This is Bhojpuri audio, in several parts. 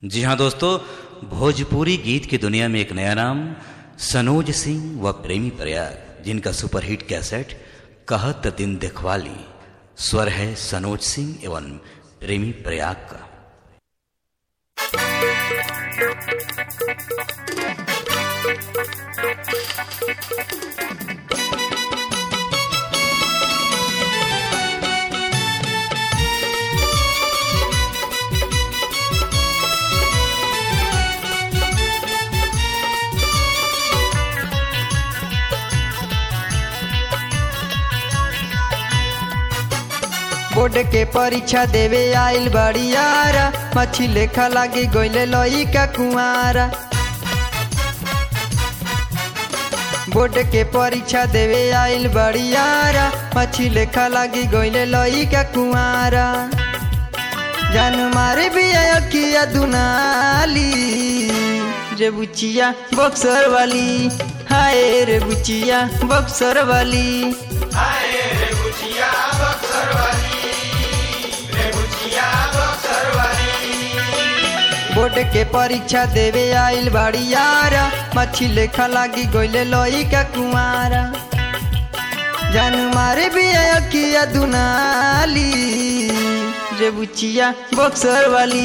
जी हाँ दोस्तों भोजपुरी गीत की दुनिया में एक नया नाम सनोज सिंह व प्रेमी प्रयाग जिनका सुपरहिट कैसेट कहत दिन देखवाली स्वर है सनोज सिंह एवं प्रेमी प्रयाग का बोर्ड के परीक्षा देवे आइल बड़ियारा मछी लेखा लागे गइले लइका कुआरा बोर्ड के परीक्षा देवे आइल बड़ियारा मछी लेखा लागे गइले लइका कुआरा जान मारे भी अकिया दुनाली रे बुचिया बक्सर वाली हाय रे बुचिया बक्सर वाली बोर्ड के परीक्षा देवे आइल बाड़ियारा मच्छी लेखा लागी गइले लइका कुआरा जान मारे भी अकिया दुनाली रे बुचिया बक्सर वाली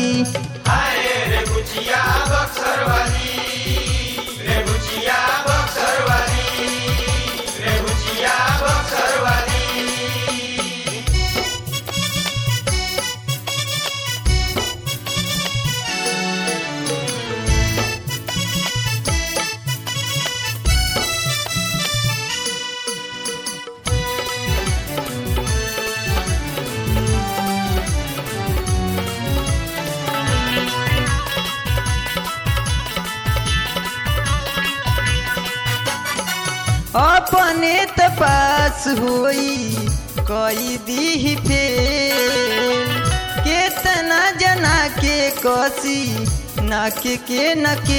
अपने तपास होई कई दी फेल केतना जना के कसी नाक के नके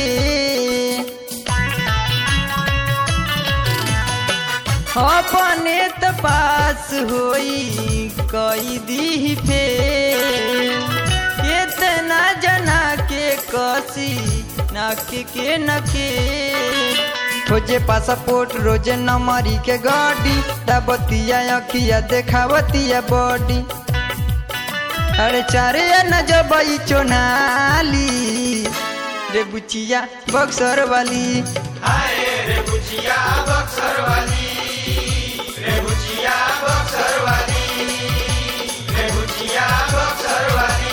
अपने तपास होई कई दी फेल केतना जना के कसी नाक के नके खोजे पासपोर्ट रोजे नमरी के गाड़ी दाबतिया अखिया देखावतिया बॉडी अरे चारे न जबई चोनाली रे बुचिया बक्सर वाली रे बुचिया बक्सर वाली रे बुचिया बक्सर वाली रे बुचिया बक्सर वाली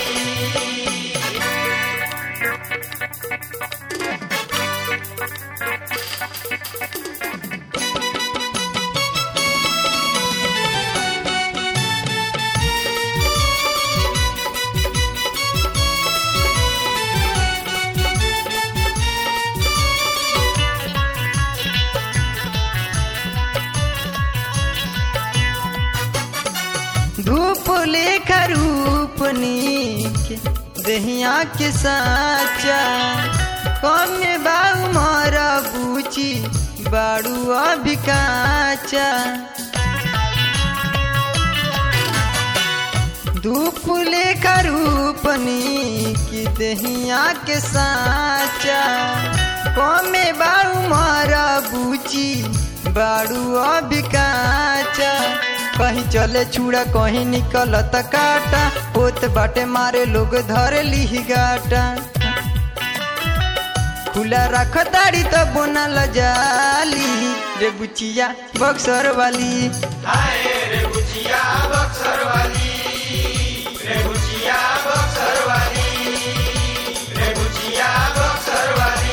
धूप लेखा रूप नीक दहिया के साचा कम बाऊ मारा बूची बाड़ू अभी काचा धूप लेखा रूप नीक दहिया के साचा कमे बाऊ मारा बूची बाड़ू अभी काचा कहीं चले छुड़ा कहीं निकलत काटा होत बाटे मारे लोग धरे ली गाटा खुला रख दाड़ी तो बोना लजाली रे बुचिया बक्सर वाली हाय रे बुचिया बक्सर वाली रे बुचिया बक्सर वाली रे बुचिया बक्सर वाली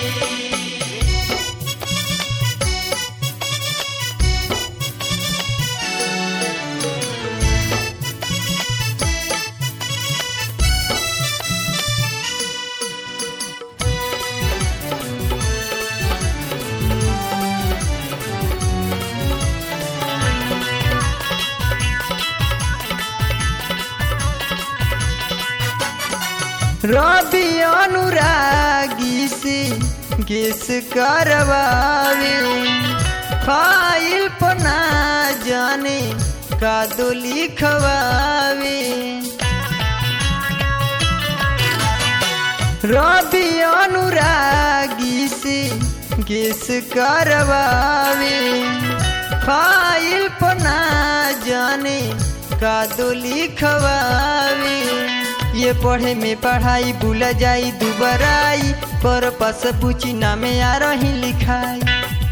रवि अनुरागी से गेस करवावे फाइल पना जाने का दो लिखवावे रवि अनुरागी से गेस करवावे फाइल पर ना जाने का दो लिखवावे ये पढ़े में पढ़ाई भूल जाई दुबराई पर पास पूछी नामे आ रही लिखाई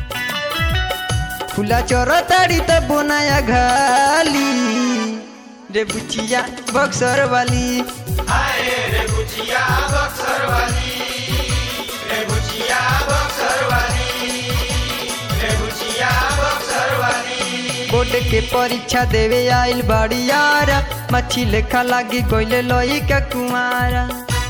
फूला चोर ताड़ी त बोनाया घाली रे बुचिया बक्सर वाली हाय रे बुचिया बक्सर वाली रे बुचिया बक्सर वाली रे बुचिया बक्सर वाली बोर्ड के परीक्षा देवे आइल बाड़ी यारा मच्छी लेखा लागी गोइले लोई का कुमारा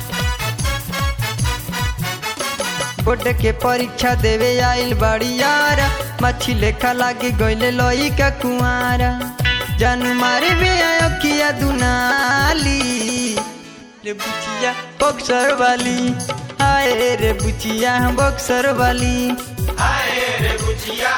बोर्ड के परीक्षा देवे आइल बाड़ी यारा मच्छी लेखा लागी गोइले लोई का कुमारा जानू मारे बे आयो किया दुनाली रे बुचिया बक्सर वाली हाय रे बुचिया बक्सर वाली हाय रे बुचिया